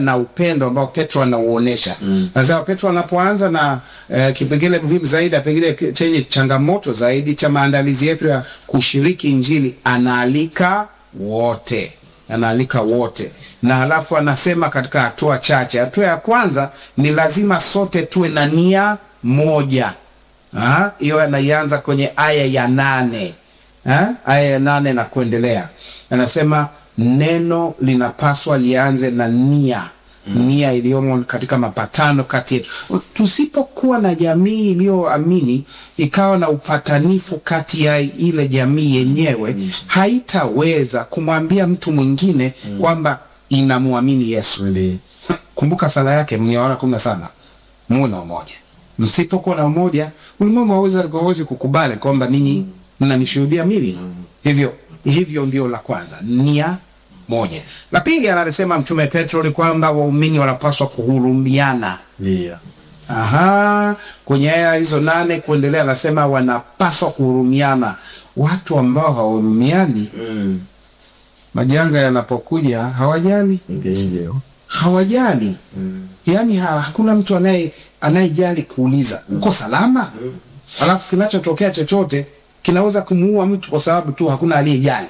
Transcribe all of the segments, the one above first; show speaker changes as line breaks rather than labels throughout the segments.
na upendo ambao Petro anauonesha. Sasa Petro anapoanza na eh, kipengele muhimu zaidi, pengine chenye changamoto zaidi cha maandalizi yetu ya kushiriki Injili, anaalika wote, anaalika wote, na halafu anasema katika hatua chache. Hatua ya kwanza ni lazima sote tuwe na nia moja. Ha? Hiyo anaianza kwenye aya ya nane ha? aya ya nane na kuendelea, anasema neno linapaswa lianze na nia nia iliyomo katika mapatano kati yetu. Tusipokuwa na jamii iliyoamini ikawa na upatanifu kati ya ile jamii yenyewe, haitaweza kumwambia mtu mwingine kwamba inamwamini Yesu. Kumbuka sala yake mniona kumi na saba, muwe na umoja. Msipokuwa na umoja, ulimwengu hawezi hawezi kukubali kwamba ninyi mnanishuhudia mimi. Hivyo hivyo ndio la kwanza, nia moja. La pili analisema Mtume Petro ni kwamba waumini wanapaswa kuhurumiana.
Ndio.
Aha, kwenye aya hizo nane kuendelea, anasema wanapaswa kuhurumiana. Watu ambao hawahurumiani,
Mm.
majanga yanapokuja hawajali,
Ndio.
hawajali yaani ha, hakuna mtu anaye anayejali kuuliza uko salama, alafu kinachotokea chochote kinaweza kumuua mtu kwa sababu tu hakuna aliyejali.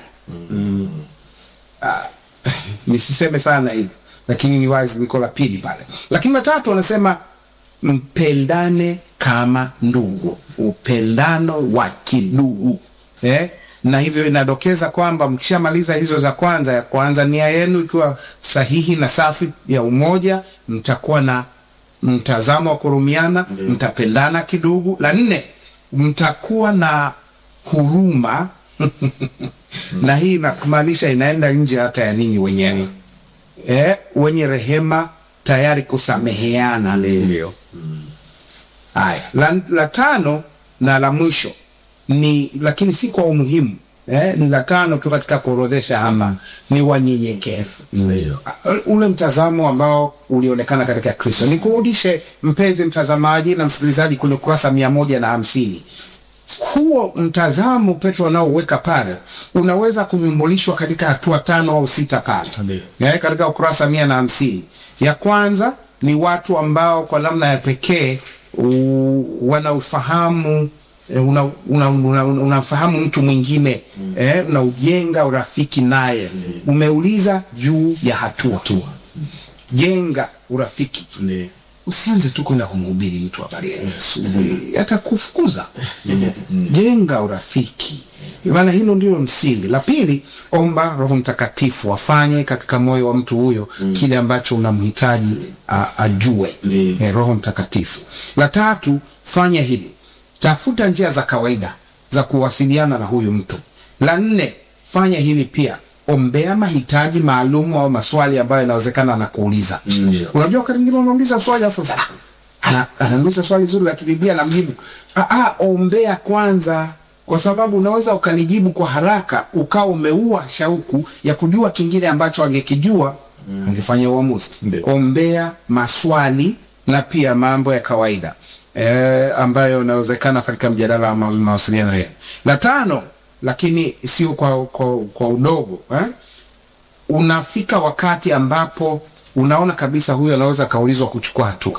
Ah, nisiseme sana hivyo, lakini ni wazi liko la pili pale. Lakini la tatu anasema mpendane kama ndugu, upendano wa kindugu eh? na hivyo inadokeza kwamba mkishamaliza hizo za kwanza, ya kwanza nia yenu ikiwa sahihi na safi ya umoja, mtakuwa na mtazamo wa kurumiana, mtapendana kidugu. La nne, mtakuwa na huruma na hii inamaanisha inaenda nje hata ya ninyi wenyewe eh, wenye rehema, tayari kusameheana.
Ndio.
Haya, la, la tano na la mwisho ni lakini si kwa umuhimu eh, ni la tano tu katika kuorodhesha hapa ni wanyenyekevu.
Ndio.
Uh, ule mtazamo ambao ulionekana katika Kristo. Nikurudishe mpenzi mtazamaji na msikilizaji kwenye ukurasa mia moja na hamsini. Huo mtazamo Petro anaoweka pale unaweza kunyumbulishwa katika hatua tano au sita pale
Ndio.
eh, katika ukurasa mia na hamsini. Ya kwanza ni watu ambao kwa namna ya pekee u- wanaufahamu eh, una, una, una, una, unafahamu mtu mwingine eh, unaujenga urafiki naye. Umeuliza juu ya hatua hatua, jenga urafiki
Ndio.
usianze tu kwenda kumhubiri mtu habari ya Yesu, atakufukuza. Jenga urafiki, maana hilo ndilo msingi. La pili, omba Roho Mtakatifu afanye katika moyo wa mtu huyo kile ambacho unamhitaji a- ajue.
Ndiyo.
Eh, Roho Mtakatifu. La tatu, fanya hili, tafuta njia za kawaida za kuwasiliana na huyu mtu. La nne, fanya hili pia, ombea mahitaji maalum au maswali ambayo yanawezekana anakuuliza.
Ndio.
Unajua wakati mwingine unauliza swali afu ah, ana- anauliza swali zuri la kibiblia na mjibu. Ah, ah, ombea kwanza kwa sababu unaweza ukalijibu kwa haraka ukawa umeua shauku ya kujua kingine ambacho angekijua angefanya uamuzi.
Ndio.
Ombea maswali na pia mambo ya kawaida eh, ambayo inawezekana katika mjadala wa ma- mawasiliano yenu. La tano, lakini sio kwa, kwa, kwa udogo eh? unafika wakati ambapo unaona kabisa huyu anaweza kaulizwa kuchukua hatua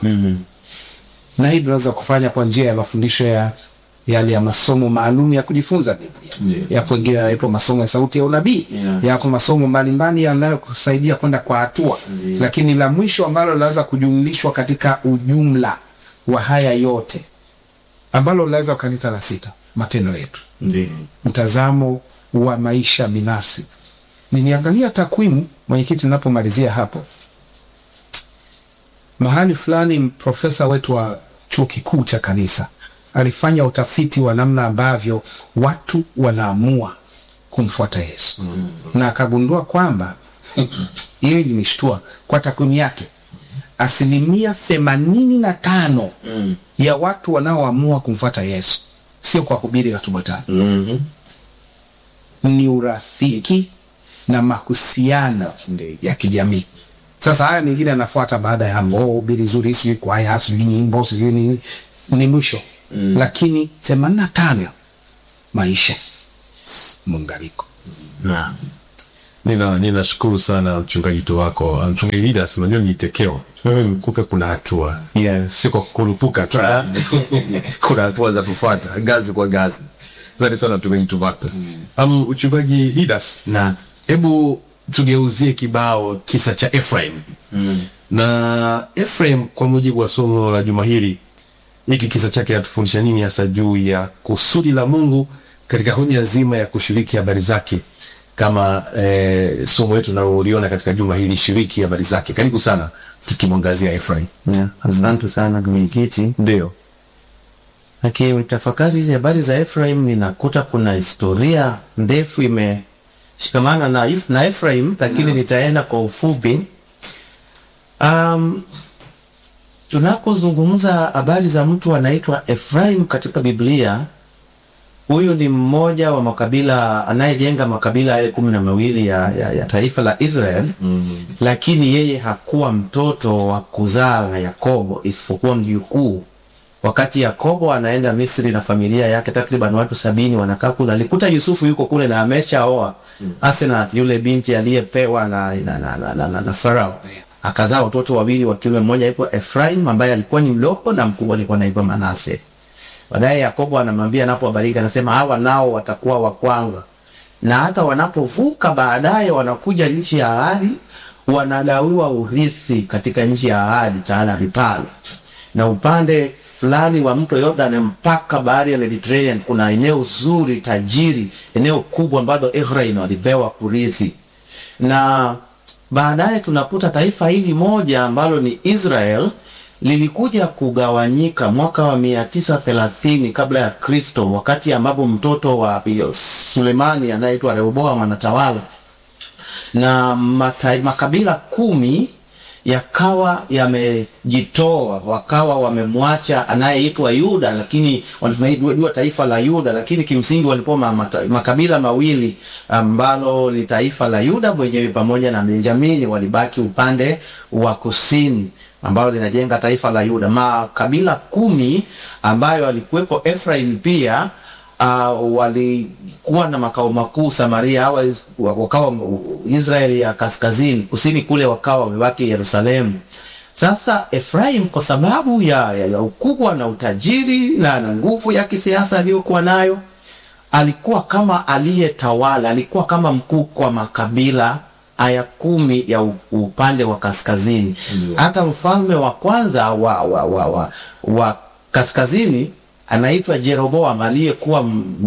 na hii tunaweza kufanya kwa njia ya mafundisho ya yale ya masomo maalum ya kujifunza Biblia.
Ndiyo.
Yapo wengine yanaitwa masomo ya sauti ya unabii.
Yeah.
Yako masomo mbalimbali yanayokusaidia kwenda kwa hatua. Lakini la mwisho ambalo linaweza kujumlishwa katika ujumla wa haya yote ambalo linaweza ukalita la sita, matendo yetu
Ndio.
mtazamo wa maisha binafsi. Niliangalia takwimu, mwenyekiti, ninapomalizia hapo, mahali fulani profesa wetu wa chuo kikuu cha kanisa alifanya utafiti wa namna ambavyo watu wanaamua kumfuata Yesu na akagundua kwamba hiyo ilinishtua kwa takwimu yake, asilimia themanini na tano
Mm.
ya watu wanaoamua kumfuata Yesu sio kwa hubiri la Kibatani
Mhm.
ni urafiki na mahusiano
Ndiyo.
ya kijamii. Sasa haya mengine yanafuata baada ya hapo, oh, hubiri zuri, sijui kwaya, sijui nyimbo, sijui nini, ni mwisho
Mm.
lakini themanini na tano maisha mungariko.
Naam. Nina ninashukuru sana mchungaji tu wako uh, mchungaji Didas, unajua ni tekeo wewe mkupe, kuna hatua
Yes.
si kwa kurupuka tu, kuna hatua za kufuata ngazi kwa ngazi. Asante sana mchungaji tu wako. Um, mchungaji Didas,
Na
hebu tugeuzie kibao kisa cha Ephraim na Ephraim, kwa mujibu wa somo la juma hili, hiki kisa chake atufundisha nini hasa juu ya kusudi la Mungu katika hoja nzima ya kushiriki habari zake kama eh, somo letu tunaloliona katika juma hili, shiriki habari zake. Karibu sana, tukimwangazia Ephraim.
yeah, asante sana mwenyekiti.
Ndio
Akitafakari hizi habari za Ephraim ninakuta kuna historia ndefu imeshikamana na, If- na Ephraim, lakini nitaenda kwa ufupi. Um, tunapozungumza habari za mtu anaitwa Ephraim katika Biblia, huyu ni mmoja wa makabila anayejenga makabila yale kumi na mawili ya, ya, ya taifa la Israel mm. Lakini yeye hakuwa mtoto wa kuzaa na Yakobo isipokuwa mjukuu wakati Yakobo anaenda Misri na familia yake takriban watu sabini wanakaa kule, alikuta Yusufu yuko kule na ameshaoa mm. Asenath yule binti aliyepewa na, na, na, na, na, na, na Farao akazaa watoto wawili wa kiume, mmoja alikuwa Ephraim ambaye alikuwa ni mdogo na mkubwa alikuwa anaitwa Manase. Baadaye Yakobo anamwambia anapowabariki, anasema hawa nao watakuwa wa kwangu, na hata wanapovuka baadaye wanakuja nchi ya ahadi, wanagawiwa urithi katika nchi ya ahadi, taala vipalo na upande fulani wa mto Yordan mpaka bahari ya Mediterranean kuna eneo zuri tajiri, eneo kubwa ambalo Ephraim walipewa kurithi, na baadaye tunakuta taifa hili moja ambalo ni Israel lilikuja kugawanyika mwaka wa mia tisa thelathini kabla ya Kristo, wakati ambapo mtoto wa Sulemani anayeitwa Rehoboam anatawala na mata, makabila kumi yakawa yamejitoa wakawa wamemwacha anayeitwa Yuda, lakini tunajua taifa la Yuda, lakini kimsingi walikuwa mata, makabila mawili ambalo ni taifa la Yuda mwenyewe pamoja na Benjamini walibaki upande wa kusini ambalo linajenga taifa la Yuda. Makabila kumi ambayo alikuwepo Ephraim pia uh, walikuwa na makao makuu Samaria, hawa wakawa Israeli ya kaskazini, kusini kule wakawa wamebaki Yerusalemu. Sasa Ephraim kwa sababu ya, ya, ya ukubwa na utajiri na, na nguvu ya kisiasa aliyokuwa nayo, alikuwa kama aliyetawala, alikuwa kama mkuu kwa makabila aya kumi ya upande wa kaskazini. Hata mfalme wa kwanza wa, wa, wa, wa, wa kaskazini anaitwa Jeroboam aliyekuwa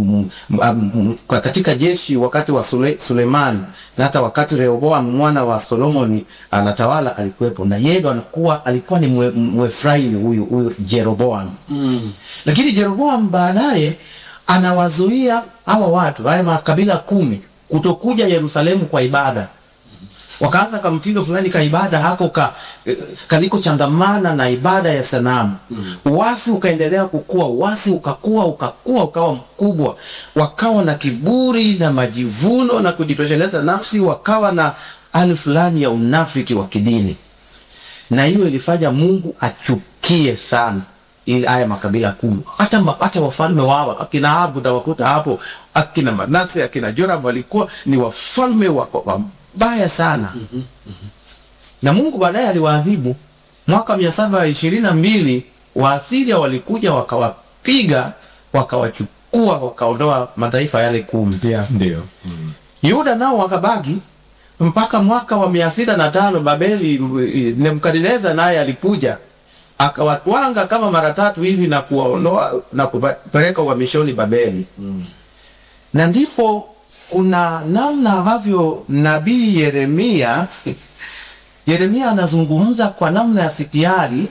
katika jeshi wakati wa Sule, Sulemani na hata wakati Rehoboam mwana wa Solomoni anatawala alikuwepo, na yeye ndo anakuwa alikuwa ni Mwefraimi huyu huyu Jeroboam mm. Lakini Jeroboam baadaye anawazuia hawa watu haya makabila kumi kutokuja Yerusalemu kwa ibada wakaanza ka mtindo fulani ka ibada hako ka kaliko changamana na ibada ya sanamu mm. Uasi ukaendelea kukua, uasi ukakua ukakua ukawa mkubwa, wakawa na kiburi na majivuno na kujitosheleza nafsi, wakawa na hali fulani ya unafiki wa kidini, na hiyo ilifanya Mungu achukie sana ili haya makabila kumi. Hata hata wafalme wao akina Ahabu utawakuta hapo, akina Manase akina Joram walikuwa ni wafalme wa, wa baya sana mm -hmm, mm -hmm. Na Mungu baadaye aliwaadhibu mwaka mia saba ishirini na mbili Waasiria walikuja wakawapiga wakawachukua wakaondoa mataifa yale kumi.
Yeah, ndio.
mm -hmm. Yuda nao wakabaki mpaka mwaka wa mia sita na tano Babeli, Nebukadneza naye alikuja akawatwanga kama mara tatu hivi na kuwaondoa na kupeleka uhamishoni Babeli. mm -hmm. Na ndipo kuna namna ambavyo nabii Yeremia Yeremia anazungumza kwa namna ya sitiari,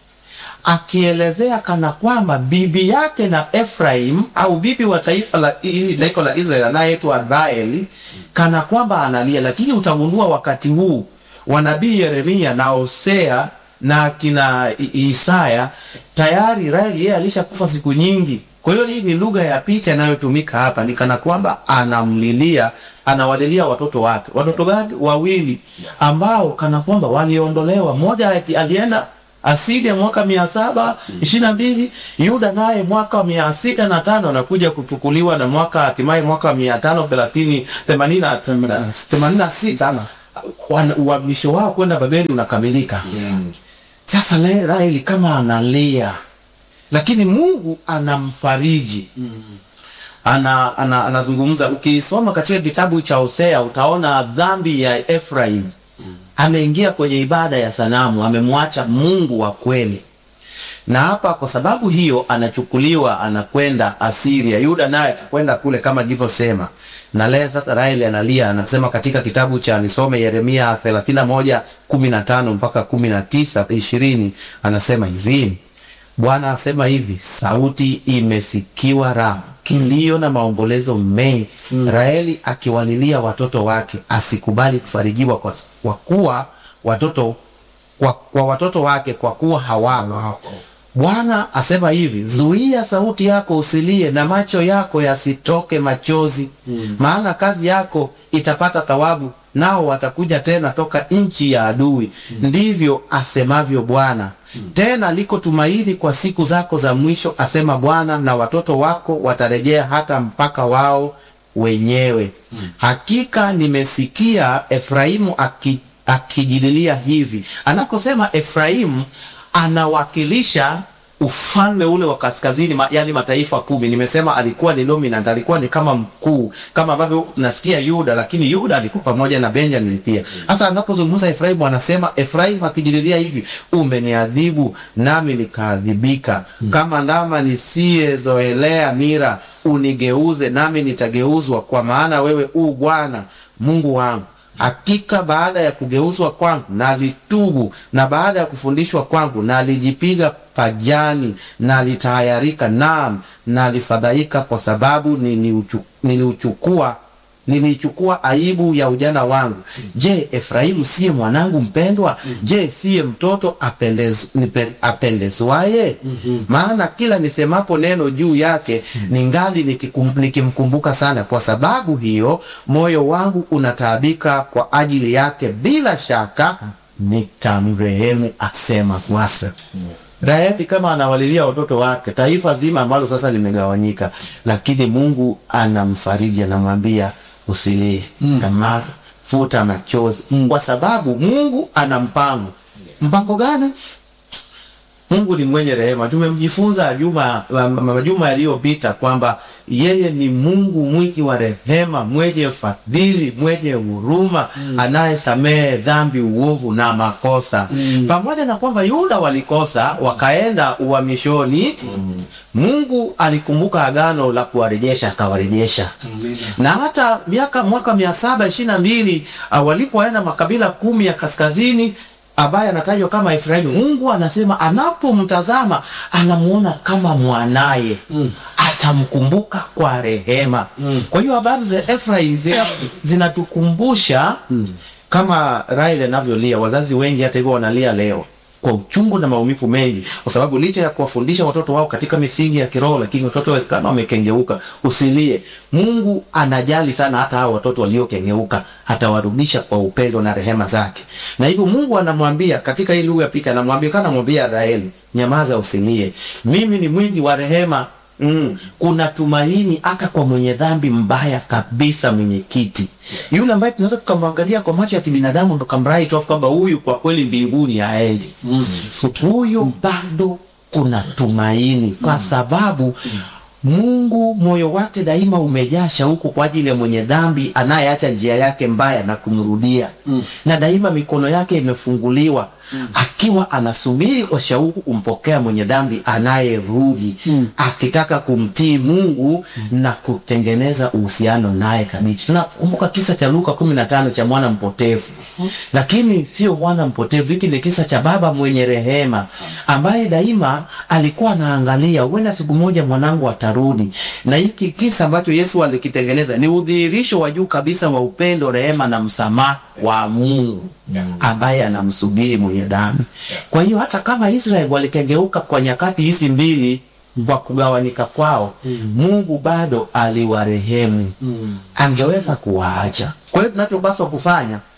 akielezea kana kwamba bibi yake na Ephraim au bibi wa taifa la hili taifa la Israeli anayeitwa Raeli, kana kwamba analia. Lakini utagundua wakati huu wa nabii Yeremia na Hosea na kina Isaya tayari Raeli yeye alishakufa siku nyingi. Kwa hiyo hii ni lugha ya picha inayotumika hapa, ni kana kwamba anamlilia, anawalilia watoto wake. Watoto wake wawili ambao kana kwamba waliondolewa, mmoja alienda Asiria mwaka mia saba ishirini na mbili Yuda naye mwaka mia sita na tano anakuja kuchukuliwa na mwaka hatimaye mwaka mia tano thelathini themanini na themanini na sita wana- uhamisho wao kwenda Babeli unakamilika. Sasa Le- Raheli kama analia, lakini Mungu anamfariji ana, ana, anazungumza. Ukisoma katika kitabu cha Hosea utaona dhambi ya Efraim. Ameingia kwenye ibada ya sanamu, amemwacha Mungu wa kweli, na hapa kwa sababu hiyo anachukuliwa anakwenda Asiria. Yuda naye atakwenda kule kama nilivyosema, na leo sasa Raheli analia, anasema katika kitabu cha nisome Yeremia 31 15 mpaka 19 20, anasema hivi Bwana asema hivi, sauti imesikiwa Rama, kilio na maombolezo mengi. Raheli akiwalilia watoto wake, asikubali kufarijiwa kwa, kwa kuwa watoto kwa, kwa watoto wake kwa kuwa hawako. Bwana asema hivi, zuia sauti yako usilie, na macho yako yasitoke machozi, maana kazi yako itapata thawabu, nao watakuja tena toka nchi ya adui. Ndivyo asemavyo Bwana. Tena liko tumaini kwa siku zako za mwisho, asema Bwana, na watoto wako watarejea hata mpaka wao wenyewe. Hakika nimesikia Efraimu aki, akijililia hivi. Anakosema Efraimu anawakilisha ufalme ule wa kaskazini ma, yani mataifa kumi. Nimesema alikuwa ni dominant, alikuwa ni kama mkuu, kama ambavyo nasikia Yuda, lakini Yuda alikuwa pamoja na Benjamin pia. Sasa anapozungumza Efraimu anasema Efraimu akijililia hivi, umeniadhibu nami nikaadhibika, kama ndama nisiyezoelea nira, unigeuze nami nitageuzwa, kwa maana wewe u Bwana Mungu wangu. Hakika baada ya kugeuzwa kwangu nalitubu, na baada ya kufundishwa kwangu nalijipiga pajani, nalitahayarika, naam nalifadhaika, kwa sababu niliuchu- niliuchukua nilichukua aibu ya ujana wangu. Je, Efraimu siye mwanangu mpendwa? Je, siye mtoto apendez, nipe- apendezwaye? Maana kila nisemapo neno juu yake ningali nikikum- nikimkumbuka sana. Kwa sababu hiyo moyo wangu unataabika kwa ajili yake, bila shaka nitamrehemu, asema Bwana. Raheli kama anawalilia watoto wake, taifa zima ambalo sasa limegawanyika, lakini Mungu anamfariji, anamwambia usilie, nyamaza, futa machozi, kwa sababu Mungu ana mpango. Mpango gani? Mungu ni mwenye rehema. Tumemjifunza juma ma- ma- majuma yaliyopita kwamba yeye ni Mungu mwingi wa rehema, mwenye fadhili, mwenye huruma, anayesamehe dhambi, uovu na makosa. Pamoja na kwamba Yuda walikosa wakaenda uhamishoni, Mungu alikumbuka agano la kuwarejesha, akawarejesha na hata miaka mwaka mia saba ishirini na mbili uh, walipoenda makabila kumi ya kaskazini ambaye anatajwa kama Efraimu, Mungu anasema anapomtazama anamuona kama mwanaye atamkumbuka kwa rehema. Kwa hiyo habari za Efraim zina- zinatukumbusha kama Raheli anavyolia. Wazazi wengi hata hivyo wanalia leo kwa uchungu na maumivu mengi, kwa sababu licha ya kuwafundisha watoto wao katika misingi ya kiroho, lakini watoto wawezekana wamekengeuka. Usilie, Mungu anajali sana hata hao watoto waliokengeuka, atawarudisha kwa upendo na rehema zake. Na hivyo Mungu anamwambia katika hii lugha ya picha, anamwambia kana mwambia Raheli, nyamaza, usilie, mimi ni mwingi wa rehema. Mm. Kuna tumaini hata kwa mwenye dhambi mbaya kabisa, mwenyekiti yule ambaye tunaweza tukamwangalia kwa macho ya kibinadamu tukamrai tu kwamba huyu kwa kweli mbinguni haendi. Huyu bado kuna tumaini kwa sababu Mungu moyo wake daima umejaa shauku kwa ajili ya mwenye dhambi anayeacha njia yake mbaya na kumrudia, na daima mikono yake imefunguliwa akiwa anasubiri kwa shauku kumpokea mwenye dhambi anayerudi akitaka kumtii Mungu na kutengeneza uhusiano naye kabisa. Tunakumbuka kisa cha Luka kumi na tano cha mwana mpotevu, lakini sio mwana mpotevu. Hiki ni kisa cha baba mwenye rehema ambaye daima alikuwa anaangalia, huenda siku moja mwanangu atarudi. Na hiki kisa ambacho Yesu alikitengeneza ni udhihirisho wa juu kabisa wa upendo, rehema na msamaha wa Mungu ambaye anamsubiri mwenye dhambi. Kwa hiyo hata kama Israeli walikengeuka kwa nyakati hizi mbili kwa kugawanyika kwao, Mungu bado aliwarehemu, angeweza kuwaacha. Kwa hiyo tunachopaswa kufanya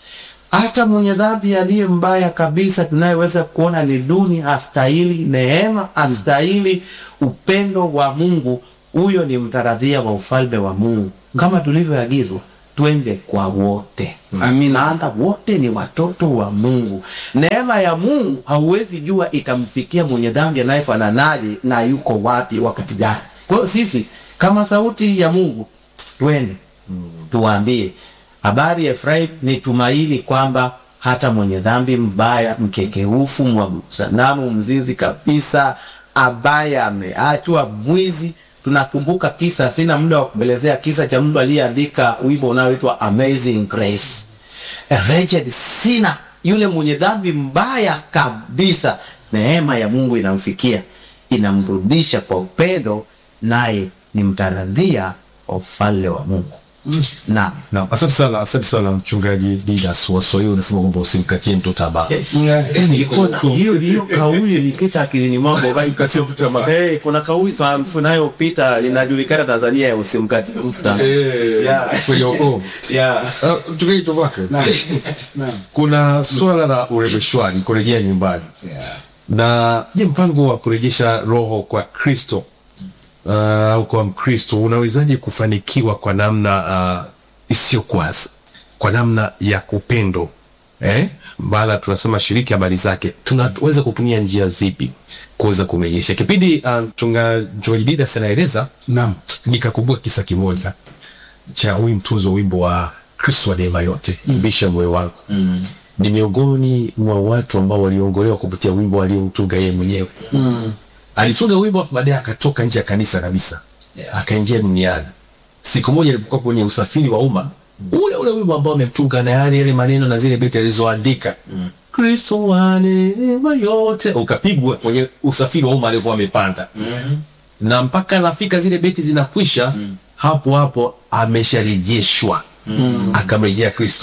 hata mwenye dhambi aliye mbaya kabisa tunayeweza kuona ni duni, hastahili neema, hastahili upendo wa Mungu, huyo ni mtaradhia wa ufalme wa Mungu, kama tulivyoagizwa twende kwa wote.
Amina.
Maana wote ni watoto wa Mungu. Neema ya Mungu hauwezi jua itamfikia mwenye dhambi anayefananaje na yuko wapi wakati gani. Kwa hiyo sisi kama sauti ya Mungu twende tuwaambie habari ya Efraim ni tumaini kwamba hata mwenye dhambi mbaya, mkekeufu, mwa sanamu, mzizi kabisa, ambaye ameachwa mwizi. Tunakumbuka kisa, sina muda wa kuelezea kisa cha mtu aliyeandika wimbo unaoitwa Amazing Grace. A wretched sinner, yule mwenye dhambi mbaya kabisa, neema ya Mungu inamfikia, inamrudisha kwa upendo, naye ni mtaradhia wa ufalme wa Mungu. Naam.
Na asante sana, asante sana mchungaji Didas Waswahili, unasema kwamba usimkatie mtu tamaa.
Ilikuwa na- hiyo hiyo kauli ilikita akilini mwangu
Usimkatie mtu tamaa.
Eh, kuna kauli tunayopita inajulikana Tanzania ya usimkatie mtu tamaa.
Eh,
Yeah.
kwenye ukoo.
Yeah.
Ah, Mchungaji Tovaka,
Naam. Naam.
kuna swala la urejeshwaji, kurejea nyumbani
Yeah.
na je, mpango wa kurejesha roho kwa Kristo uh, au kwa Mkristo unawezaje kufanikiwa kwa namna uh, isiyokwaza, kwa namna ya kupendo eh? Bala tunasema shiriki habari zake, tunaweza kutumia njia zipi kuweza kumrejesha? Kipindi uh, mchunga- mchungaji Didas anaeleza
Naam.
nikakumbuka kisa kimoja cha huyu mtunzi wa wimbo wa Kristo wa neema yote imbisha moyo wangu mm. ni miongoni mwa watu ambao waliongolewa kupitia wimbo alioutunga yeye mwenyewe mm. alitunga wimbo afu baadaye akatoka nje ya kanisa kabisa yeah. akaingia duniani siku moja alipokuwa kwenye usafiri wa umma ule ule wimbo ambao ametunga na yale yale maneno na zile beti alizoandika mm. Kristo wa neema yote ukapigwa kwenye usafiri wa umma aliokuwa amepanda mm na mpaka nafika zile beti zinakwisha mm. hapo hapo amesharejeshwa mm. akamrejea Kristo.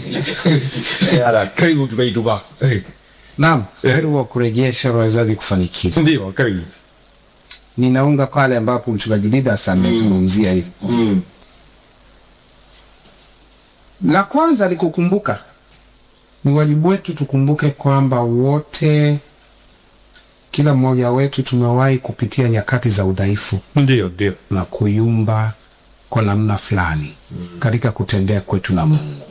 Yala, karibu tumeituba. Eh,
Naam. Heri wa kurejesha wawezaji kufanikiwa.
Ndio, karibu.
Ninaunga pale ambapo mchungaji Didas amezungumzia hivi.
Mm.
La kwanza ni kukumbuka, ni wajibu wetu tukumbuke kwamba wote, kila mmoja wetu tumewahi kupitia nyakati za udhaifu
Ndio, ndio.
na kuyumba kwa namna fulani katika kutendea kwetu na Mungu.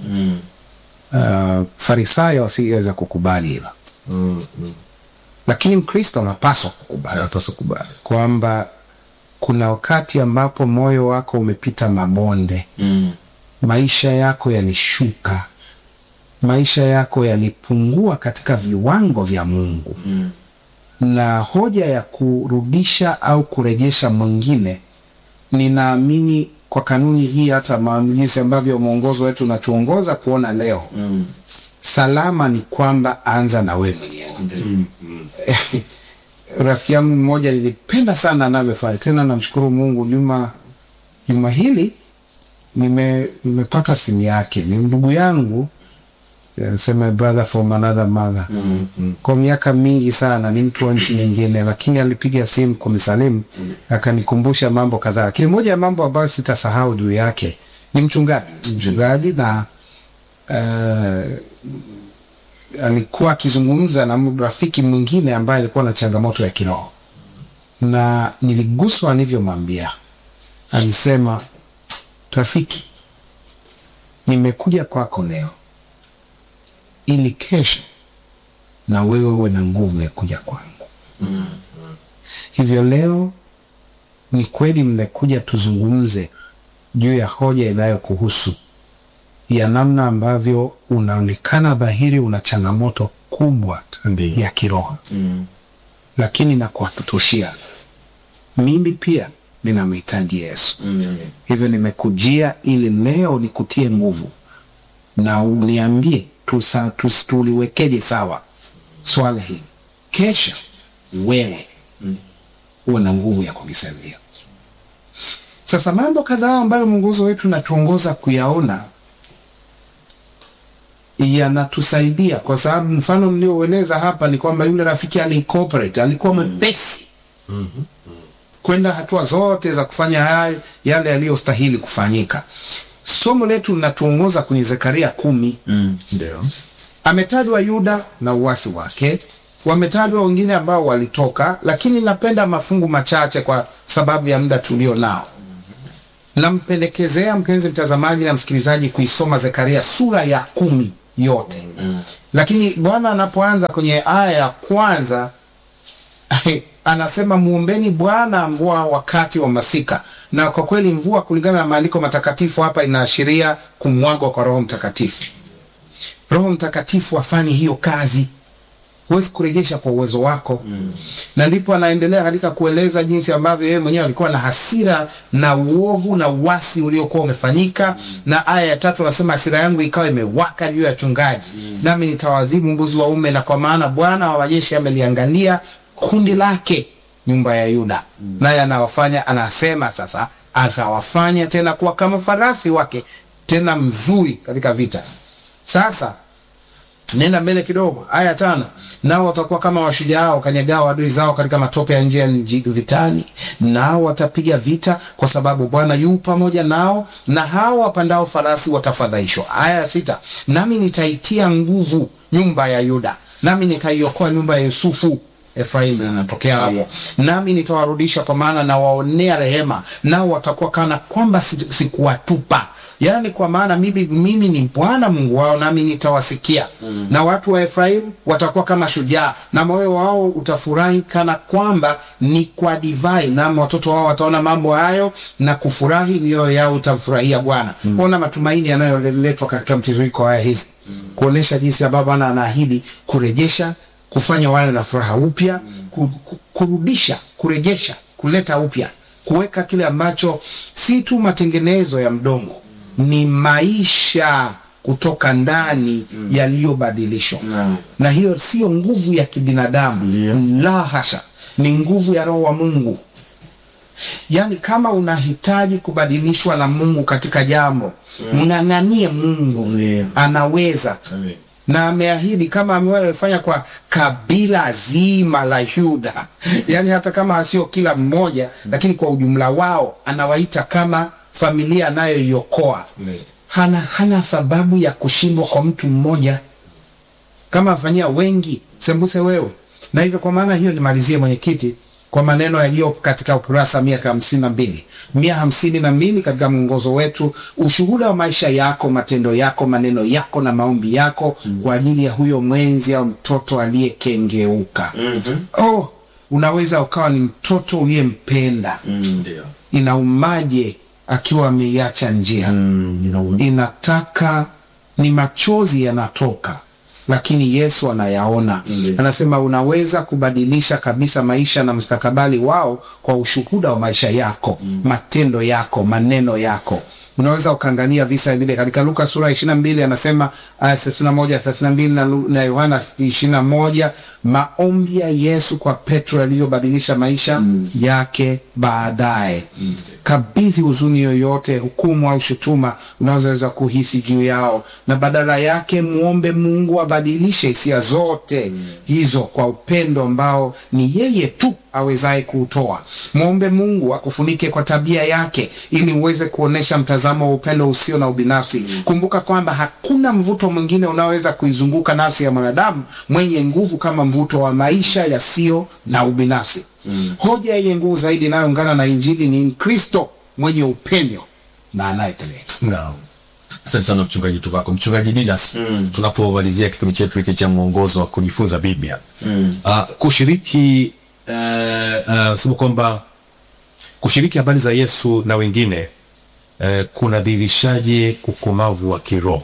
Uh, Farisayo asingeweza kukubali hilo,
Mm.
lakini Mkristo anapaswa kukubali
Anapaswa kubali.
kwamba kuna wakati ambapo moyo wako umepita mabonde
Mm.
maisha yako yalishuka, maisha yako yalipungua katika viwango vya Mungu
Mm.
na hoja ya kurudisha au kurejesha mwingine, ninaamini kwa kanuni hii, hata ma- jinsi ambavyo mwongozo wetu unatuongoza kuona leo,
Mm.
salama ni kwamba anza na wewe mwenyewe. Rafiki yangu mmoja nilipenda sana anavyofanya, tena namshukuru Mungu, juma juma hili nime nimepata simu yake, ni ndugu yangu sema brother from another mother
Mm. Mm.
kwa miaka mingi sana, ni mtu wa nchi nyingine, lakini alipiga simu kunisalimu akanikumbusha mambo kadhaa, lakini moja ya mambo ambayo sitasahau juu yake ni mchungaji, mchungaji na uh, alikuwa akizungumza na rafiki mwingine ambaye alikuwa na changamoto ya kiroho, na niliguswa nilivyomwambia. Alisema, rafiki, nimekuja kwako leo ili kesho na wewe uwe na nguvu ya kuja kwangu. Hivyo leo ni kweli mmekuja tuzungumze juu ya hoja inayokuhusu ya namna ambavyo unaonekana dhahiri una changamoto kubwa
Ndiyo.
ya kiroho
Mm.
lakini na kuhakikishia mimi pia ninamhitaji Yesu.
Mm.
Hivyo nimekujia ili leo nikutie nguvu na uniambie tusa- tus- tuliwekeje sawa swala hili, kesha wewe uwe na nguvu ya kulisaidia. Sasa mambo kadhaa ambayo mwongozo wetu natuongoza kuyaona yanatusaidia kwa sababu mfano mlioueleza hapa ni kwamba yule rafiki aliincorporate, alikuwa mwepesi kwenda hatua zote za kufanya haya yale yaliyostahili kufanyika. somo letu linatuongoza kwenye Zekaria kumi.
Ndio.
Ametajwa Yuda na uasi wake, wametajwa wengine ambao walitoka, lakini napenda mafungu machache kwa sababu ya muda tulio nao. Nampendekezea mpenzi mtazamaji na msikilizaji kuisoma Zekaria sura ya kumi yote, lakini Bwana anapoanza kwenye aya ya kwanza anasema muombeni Bwana mvua wakati wa masika. Na kwa kweli mvua, kulingana na maandiko matakatifu, hapa inaashiria kumwagwa kwa Roho Mtakatifu. Roho Mtakatifu afanye hiyo kazi, huwezi kurejesha kwa uwezo wako mm. Na ndipo anaendelea katika kueleza jinsi ambavyo yeye mwenyewe alikuwa na hasira na uovu na uasi uliokuwa umefanyika mm. Na aya ya tatu anasema hasira yangu ikawa imewaka juu ya chungaji mm. Nami nitawadhibu mbuzi waume, na kwa maana Bwana wa majeshi ameliangalia kundi lake nyumba ya Yuda mm. Naye anawafanya anasema sasa atawafanya tena kuwa kama farasi wake tena mzuri katika vita. Sasa nenda mbele kidogo, aya tano. Nao watakuwa kama washujaa wakanyagao adui zao katika matope ya nje ya nji vitani, nao watapiga vita, kwa sababu Bwana yu pamoja nao, na hao wapandao farasi watafadhaishwa. Aya ya sita. Nami nitaitia nguvu nyumba ya Yuda, nami nitaiokoa nyumba ya Yusufu. Efraimu anatokea hapo. Nami nitawarudisha, kwa maana nawaonea rehema, nao watakuwa kana kwamba si- sikuwatupa Yaani, kwa maana mimi, mimi ni Bwana Mungu wao, nami nitawasikia mm. Na watu wa Efraimu watakuwa kama shujaa, na moyo wao utafurahi kana kwamba ni kwa divai, na watoto wao wataona mambo hayo na kufurahi, mioyo yao utafurahia Bwana. Mm. Ona matumaini yanayoletwa katika mtiririko haya hizi mm. kuonesha jinsi ambavyo Bwana anaahidi kurejesha, kufanya wale na furaha upya mm. ku, ku, kurudisha, kurejesha, kuleta upya, kuweka kile ambacho si tu matengenezo ya mdomo ni maisha kutoka ndani mm. yaliyobadilishwa
Naam.
na hiyo sio nguvu ya kibinadamu
Ndio.
la hasha, ni nguvu ya Roho wa Mungu. Yaani, kama unahitaji kubadilishwa na Mungu katika jambo mng'ang'anie Mungu,
Ndio.
anaweza na ameahidi kama amefanya kwa kabila zima la Yuda, yaani hata kama sio kila mmoja, lakini kwa ujumla wao anawaita kama familia anayoiokoa. Hana, hana sababu ya kushindwa kwa mtu mmoja, kama afanyia wengi sembuse wewe. Na hivyo kwa maana hiyo, nimalizie mwenyekiti kwa maneno yaliyo katika ukurasa mia hamsini na mbili mia hamsini na mbili katika mwongozo wetu, ushuhuda wa maisha yako, matendo yako, maneno yako na maombi yako kwa ajili ya huyo mwenzi au mtoto aliyekengeuka. Oh, unaweza ukawa ni mtoto uliyempenda.
Ndio.
Inaumaje akiwa ameiacha njia
Mm, inauma.
inataka ni machozi yanatoka, lakini Yesu anayaona.
Ndiyo.
Anasema unaweza kubadilisha kabisa maisha na mustakabali wao kwa ushuhuda wa maisha yako, matendo yako, maneno yako. Unaweza ukaangalia visa vile katika Luka sura ishirini na mbili anasema aya thelathini na moja thelathini na mbili na Lu- na Yohana ishirini na moja maombi ya Yesu kwa Petro yaliyobadilisha maisha yake baadaye. Kabidhi huzuni yoyote, hukumu au shutuma unazoweza kuhisi juu yao, na badala yake muombe Mungu abadilishe hisia zote hizo kwa upendo ambao ni yeye tu awezaye kuutoa. Mwombe Mungu akufunike kwa tabia yake ili uweze kuonesha mtazamo wa upendo usio na ubinafsi. Kumbuka kwamba hakuna mvuto mwingine unaoweza kuizunguka nafsi ya mwanadamu mwenye nguvu kama mvuto wa maisha yasiyo na ubinafsi. Hoja yenye nguvu zaidi inayoungana na Injili ni Kristo mwenye upendo na anayepeleka.
Naam. Asante sana mchungaji Tuvako. Mchungaji Didas, tunapomalizia kipindi chetu hiki cha mwongozo wa kujifunza Biblia Ah, kushiriki uh, uh, sema kwamba kushiriki habari za Yesu na wengine uh, kunadhihirishaje ukomavu wa kiroho,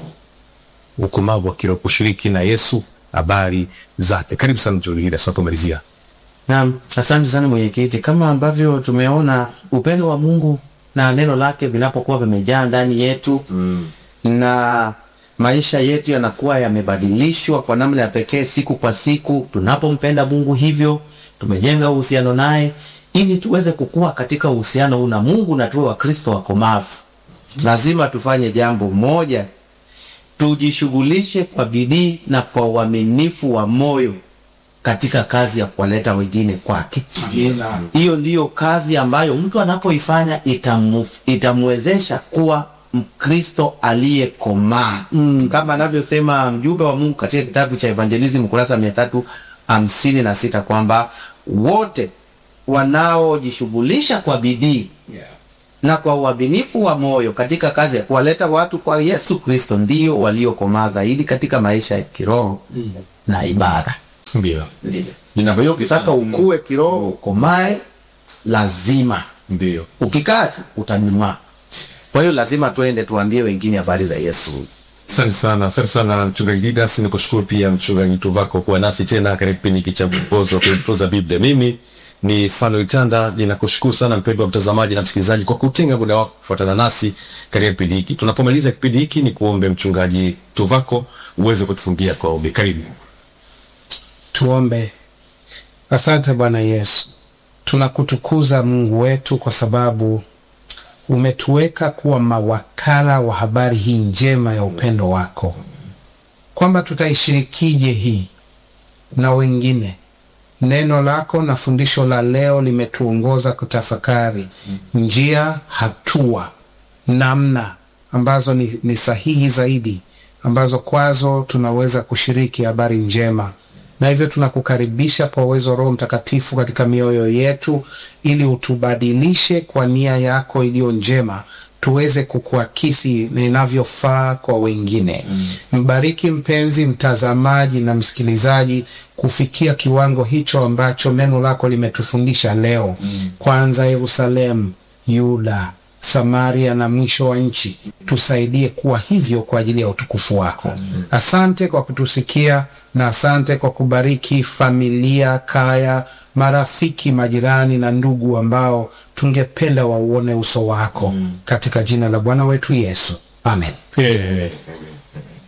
ukomavu wa kiroho, kushiriki na Yesu habari zake. Karibu sana mchungaji Didas, tunapomalizia.
Naam, asante sana mwenyekiti. Kama ambavyo tumeona upendo wa Mungu na neno lake vinapokuwa vimejaa ndani yetu mm. na maisha yetu yanakuwa yamebadilishwa kwa namna ya pekee siku kwa siku, tunapompenda Mungu hivyo tumejenga uhusiano naye ili tuweze kukua katika uhusiano huu na Mungu na tuwe Wakristo wakomavu. Lazima tufanye jambo moja, tujishughulishe kwa bidii na kwa uaminifu wa moyo katika kazi ya kuwaleta wengine kwake. Hiyo ndiyo kazi ambayo mtu anapoifanya itamu, itamwezesha kuwa Mkristo aliyekomaa mm. kama anavyosema mjumbe wa Mungu katika kitabu cha Evangelism kurasa mia tatu hamsini na sita kwamba wote wanaojishughulisha kwa bidii
Yeah.
na kwa uaminifu wa moyo katika kazi ya kuwaleta watu kwa Yesu Kristo ndio waliokomaa zaidi katika maisha ya kiroho mm. na ibada.
Ndio.
Ndio.
Ninavyo
Ukitaka ukue kiroho, ukomae, lazima
ndio.
ukikaa tu utanyuma. Kwa hiyo lazima tuende tuambie wengine habari za Yesu.
Asante sana, asante sana mchungaji Didas. Nikushukuru pia mchungaji Tuvako kuwa nasi tena katika kipindi hiki cha mwongozo wa kujifunza Biblia. Mimi ni Fanuel Tanda, ninakushukuru sana mpendwa mtazamaji na msikilizaji kwa kutenga muda wako kufuatana nasi katika kipindi hiki. Tunapomaliza kipindi hiki, ni kuombe mchungaji Tuvako uweze kutufungia kwa ombi. Karibu.
Tuombe. Asante Bwana Yesu, tunakutukuza Mungu wetu kwa sababu umetuweka kuwa mawakala wa habari hii njema ya upendo wako, kwamba tutaishirikije hii na wengine. Neno lako na fundisho la leo limetuongoza kutafakari njia, hatua, namna ambazo ni, ni sahihi zaidi ambazo kwazo tunaweza kushiriki habari njema na hivyo tunakukaribisha kwa uwezo wa Roho Mtakatifu katika mioyo yetu, ili utubadilishe kwa nia yako iliyo njema, tuweze kukuakisi na inavyofaa kwa wengine. Mbariki mpenzi mtazamaji na msikilizaji kufikia kiwango hicho ambacho neno lako limetufundisha leo, kwanza Yerusalemu, Yuda, Samaria na mwisho wa nchi. Tusaidie kuwa hivyo kwa ajili ya utukufu wako. Asante kwa kutusikia na asante kwa kubariki familia, kaya, marafiki, majirani na ndugu ambao tungependa wauone uso wako, katika jina la Bwana wetu Yesu, amen.
Eh,